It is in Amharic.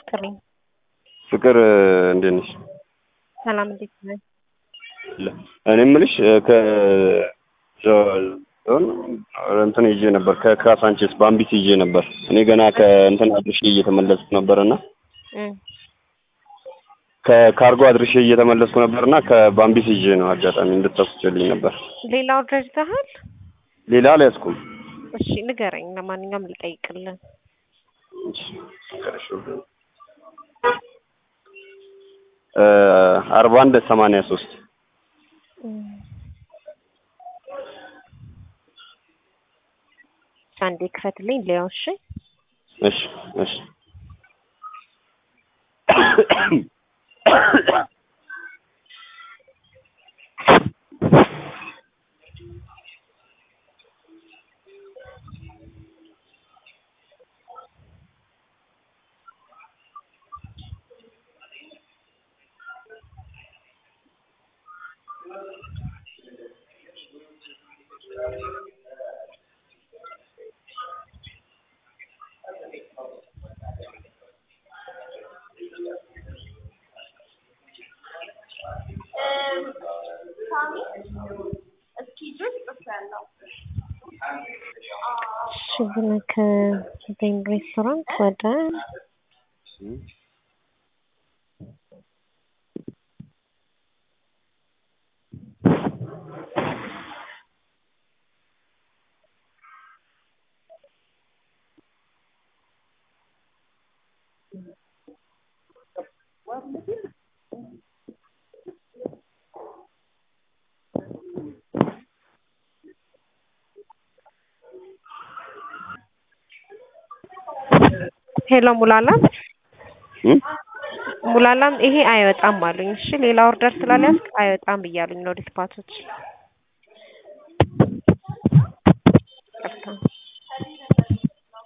ይስጥልኝ። ፍቅር እንዴት ነሽ? ሰላም እንዴት ነህ? እኔ የምልሽ ከ እንትን ይዤ ነበር ከካሳንቼስ ባምቢስ ይዤ ነበር። እኔ ገና ከእንትን አድርሼ እየተመለስኩ ነበርና እም፣ ከካርጎ አድርሼ እየተመለስኩ ነበርና ከባምቢስ ይዤ ነው አጋጣሚ እንድታስችልኝ ነበር። ሌላ ኦርደር ይዘሃል? ሌላ አልያዝኩም። እሺ ንገረኝ። ለማንኛውም ልጠይቅልን። እሺ፣ ፍቅርሽ እ አርባ አንድ ሰማንያ ሶስት እም፣ አንዴ ክፈትልኝ ሊያው። እሺ እሺ እሺ እሺ ግን ከዘይን ሬስቶራንት ወደ ሄሎ ሙላላም እም ሙላላም ይሄ አይወጣም አሉኝ። እሺ ሌላ ኦርደር ስላልያዝክ አይወጣም እያሉኝ ነው ዲስፓቾች።